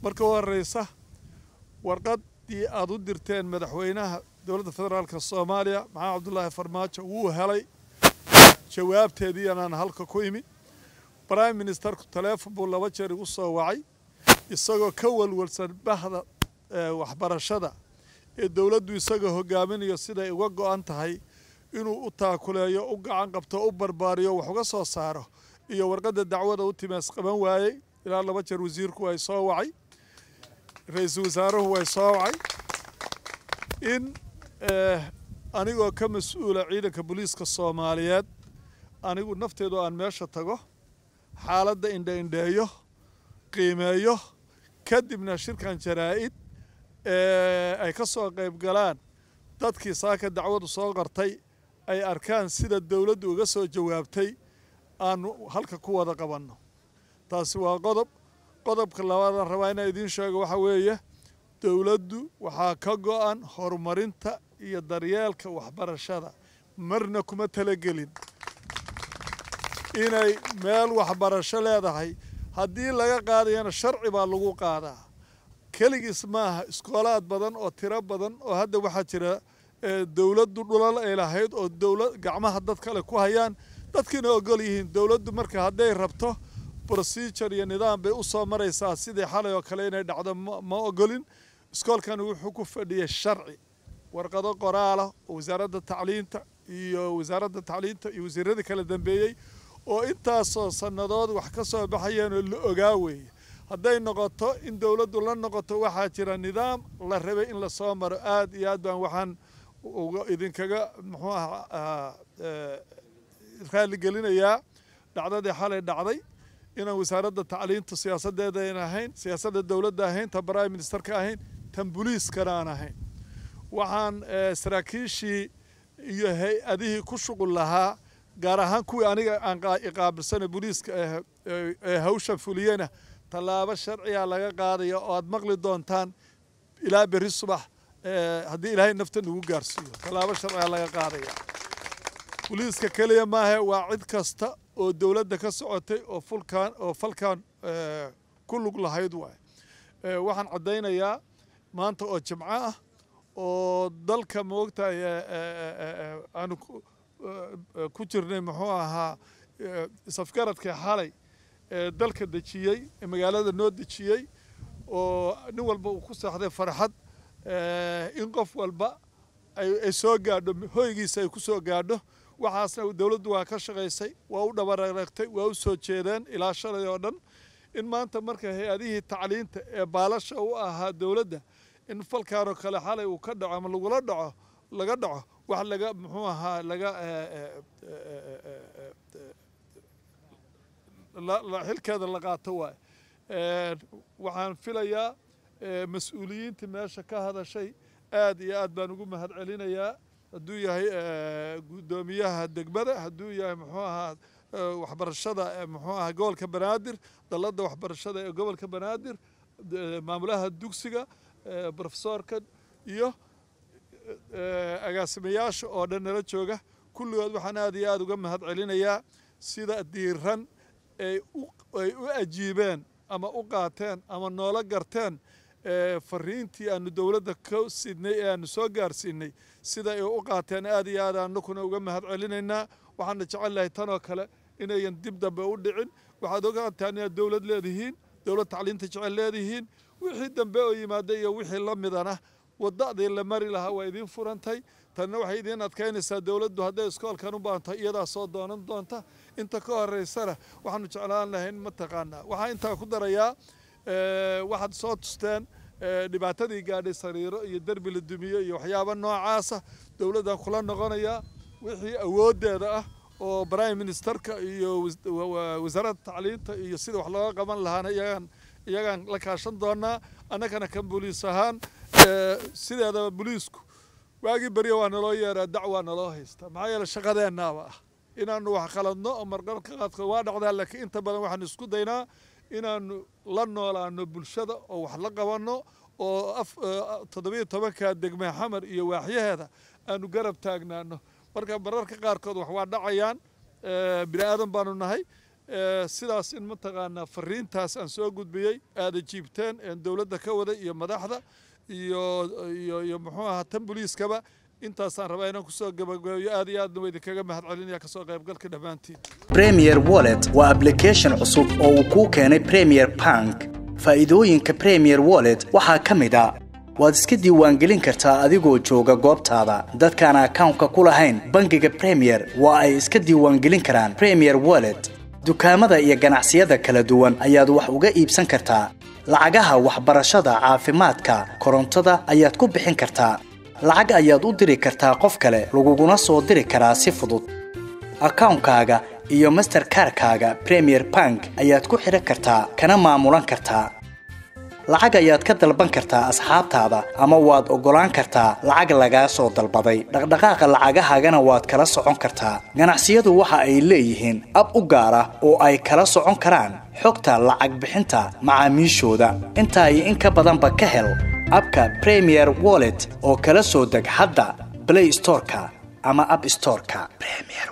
marka u horeysa warqaddii aada u dirteen madaxweynaha dowladda federaalka soomaaliya maxamed cabdulaahi farmaajo wuu helay jawaabteedii anaan halka ku imi prime ministerku taleefon buu laba jeer igu soo wacay isagoo ka walwalsan bahda waxbarashada ee dowladdu isagoo hogaaminayo siday uga go-an tahay inuu u taakuleeyo u gacan qabto u barbaariyo wax uga soo saaro iyo warqadda dacwada u timaas qaban waayey ilaa laba jeer wasiirku way soo wacay ra-iisul wasaaruhu way soo wacay in anigoo ka mas-uula ciidanka booliiska soomaaliyeed anigu nafteedu aan meesha tago xaaladda indha-indheeyo qiimeeyo kadibna shirkan jaraa-id ay ka soo qayb galaan dadkii saaka dacwadu soo qartay ay arkaan sida dowladdu uga soo jawaabtay aanu halka ku wada qabanno taasi waa qodob qodobka labaadaan rabaa inaan idiin sheego waxaa weeye dowladdu waxaa ka go-an horumarinta iyo daryeelka waxbarashada marna kuma talagelin inay meel waxbarasho leedahay haddii laga qaadayana sharci baa lagu qaadaa keligiis maaha iskoolaad badan oo tiro badan oo hadda waxaa jira dowladdu dhulal ay lahayd oo dowlad gacmaha dad kale ku hayaan dadkiina ogol yihiin dowladdu marka hadday rabto procedure iyo nidaam bay u soo maraysaa sidii xalay oo kale inay dhacdo ma ogolin iskoolkani wuxuu ku fadhiyay sharci warqado qoraala oo wasaaradda tacliinta iyo wasaaradda tacliinta iyo wasiiradii kala dambeeyey oo intaasoo sannadood wax ka soo baxayeen oo la ogaa weeye hadday noqoto in dowladdu la noqoto waxaa jira nidaam la rabay in lasoo maro aad iyo aad baan waxaan idinkaga muxuu aha raaligelinayaa dhacdadii xalay dhacday inaan wasaaradda tacliinta siyaasaddeeda ayn ahayn siyaasadda dowladda ahayn tan prime ministerka ahayn tan boliiskana aan ahayn waxaan saraakiishii iyo hay-adihii ku shuqul lahaa gaar ahaan kuwii aniga aan iqaabilsana boliiska ee hawshan fuliyena tallaabo sharciga laga qaadaya oo aad maqli doontaan ilaa berri subax haddii ilaahay nafta nagu gaarsiiyo tallaabo sharciga laga qaadaya boliiska keliya maahe waa cid kasta oo dowladda ka socotay oo fulkan oo falkan ku lug lahayd waay waxaan caddaynayaa maanta oo jimco ah oo dalka moogtahay aanu ku jirnay muxuu ahaa safgaradkii xalay ee dalka dejiyey ee magaalada noo dejiyey oo nin walba uu ku seexday farxad in qof walba ay soo gaadho hoygiisa ay ku soo gaadho waxaasna dowladdu waa ka shaqaysay waa u dhabararagtay waa u soo jeedeen ilaa shalay oo dhan in maanta marka hay-adihii tacliinta ee baalasha u ahaa dowladda in falkaanoo kale xalay uu ka dhaco ama lagula dhaco laga dhaco wax laga muxuu ahaa laga xilkeeda la qaato waay waxaan filayaa mas-uuliyiintii meesha ka hadashay aad iyo aad baan ugu mahad celinayaa hadduu yahay guddoomiyaha degmada hadduu yahay muxuu ahaa waxbarashada muxuu ahaa gobolka banaadir dalladda waxbarashada ee gobolka banaadir maamulaha dugsiga brofesoorka iyo agaasimayaasha oo dhan nala jooga kulligood waxaan aad iyo aad uga mahad celinayaa sida diiran ay u ajiibeen ama u qaateen ama noola garteen fariintii aanu dowladda ka sidnay ee aanu soo gaarsiinay sida ay u qaateen aad iyo aad anakuna uga mahad celinaynaa waxaana jecel lahay tanoo kale inayan dib dambe u dhicin waxaad ogaataan inaad dowlad leedihiin dowlad tacliinta jecel leedihiin wixii dambe oo yimaada iyo wixii la midana wadadii la mari lahaa waa idiin furantay tanna waxay idiin adkaynaysaa dowladdu hadday iskoolkan u baanto iyadaa soo doonan doonta inta ka horeysana waxaanu jeclaan lahayn mataqaanaa waxaa intaa ku darayaa waxaad soo tusteen dhibaatadii gaadhay sariiro iyo derbi la dumiyo iyo waxyaaba noocaasa dowladdan kula noqonayaa wixii awooddeeda ah oo prime ministerka iyo wasaaradda tacliinta iyo sida wax looga qaban lahaana iyagaan iyagaan la kaashan doonaa annagana kan boliis ahaan sideedaba boliisku waagii beryo waa naloo yeeraa dacwaa naloo haysta maxaa yeele shaqadeennaaba ah inaanu wax qaladno oo marqalka qaadkood waa dhacdaa laakiin inta badan waxaanu isku daynaa inaanu la noolaano bulshada oo wax la qabanno oo toddobiyo tobanka degme xamar iyo waaxyaheeda aanu garab taagnaano marka mararka qaarkood wax waa dhacayaan bini aadan baanu nahay sidaas in mataqaanaa fariintaas aan soo gudbiyey aada jiibteen een dowladda ka waday iyo madaxda iyo iyo iyo muxuu ahaa tan boliiskaba intaasaan rabaa inaan kusoo gabagabeeyo aad iyo aadna waa idinkaga mahad celinaya kasoo qaybgalka dhammaantiin premier wallet waa application cusub oo uu kuu keenay premier bank faa'iidooyinka premier wallet waxaa ka mid a waad iska diiwaangelin kartaa adigoo jooga goobtaada dadkaan akawnka ku lahayn bangiga premier waa ay iska diiwaangelin karaan premier wallet dukaamada iyo ganacsiyada kala duwan ayaad wax uga iibsan kartaa lacagaha waxbarashada caafimaadka korontada ayaad ku bixin kartaa lacag ayaad u diri kartaa qof kale laguguna soo diri karaa si fudud akawnkaaga iyo masterkarkaaga premier bank ayaad ku xidhan kartaa kana maamulan kartaa lacag ayaad ka dalban kartaa asxaabtaada ama waad oggolaan kartaa lacag lagaa soo dalbaday dhaqdhaqaaqa lacagahaagana waad kala socon kartaa ganacsiyadu waxa ay leeyihiin ab u gaar ah oo ay kala socon karaan xogta lacag bixinta macaamiishooda intaa iyo in ka badanba ka hel abka premier wallet oo kala soo deg hadda blay storeka ama ab storeka